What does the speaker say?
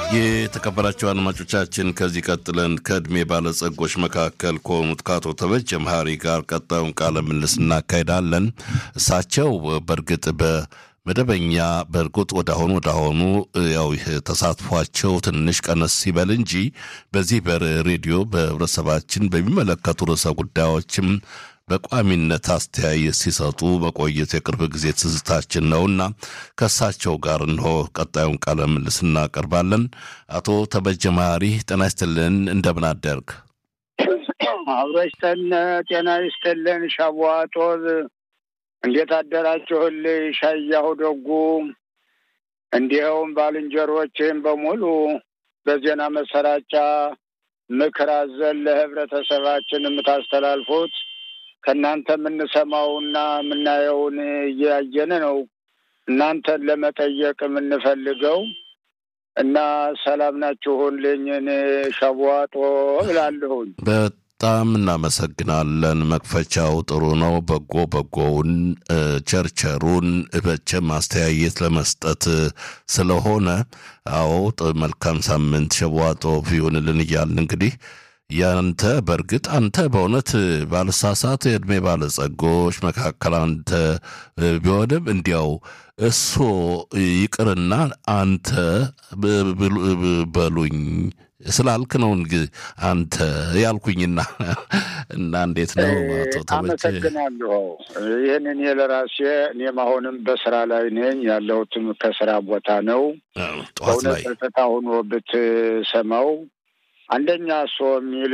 የተከበራቸው አድማጮቻችን ከዚህ ቀጥለን ከእድሜ ባለጸጎች መካከል ከሆኑት ከአቶ ተበጀ መሀሪ ጋር ቀጣዩን ቃለ ምልልስ እናካሄዳለን። እሳቸው በእርግጥ በመደበኛ በእርግጥ ወዳሁኑ ወዳሁኑ ያው ተሳትፏቸው ትንሽ ቀነስ ሲበል እንጂ በዚህ በሬዲዮ በህብረተሰባችን በሚመለከቱ ርዕሰ ጉዳዮችም በቋሚነት አስተያየት ሲሰጡ መቆየት የቅርብ ጊዜ ትዝታችን ነውና ከእሳቸው ጋር እንሆ ቀጣዩን ቃለ ምልልስ እናቀርባለን። አቶ ተበጀ መሀሪ ጤና ይስጥልን፣ እንደምን አደርግ? አብሮ ይስጠን፣ ጤና ይስጥልን። ሻቧጦዝ እንዴት አደራችሁልኝ? ሻያሁ ደጉ፣ እንዲኸውም ባልንጀሮችም በሙሉ በዜና መሰራጫ ምክር አዘል ለህብረተሰባችን የምታስተላልፉት ከእናንተ የምንሰማውና የምናየውን እያየን ነው። እናንተን ለመጠየቅ የምንፈልገው እና ሰላም ናችሁልኝ? ሸቧጦ እላለሁኝ። በጣም እናመሰግናለን። መክፈቻው ጥሩ ነው። በጎ በጎውን ቸርቸሩን በቸም ማስተያየት ለመስጠት ስለሆነ አዎ፣ መልካም ሳምንት ሸቧጦ ይሁንልን እያልን እንግዲህ ያንተ በእርግጥ አንተ በእውነት ባለሳሳት የዕድሜ ባለጸጎች መካከል አንተ ቢሆንም እንዲያው እሶ ይቅርና አንተ በሉኝ ስላልክ ነው እንግዲህ አንተ ያልኩኝና እና እንዴት ነው አቶ ተበጀ? አመሰግናለሁ። ይህን እኔ ለራሴ እኔም አሁንም በስራ ላይ ነኝ። ያለሁትም ከስራ ቦታ ነው። ጠዋት ላይ በእውነት ጸጥታ ሆኖ ብትሰማው አንደኛ እሶ የሚል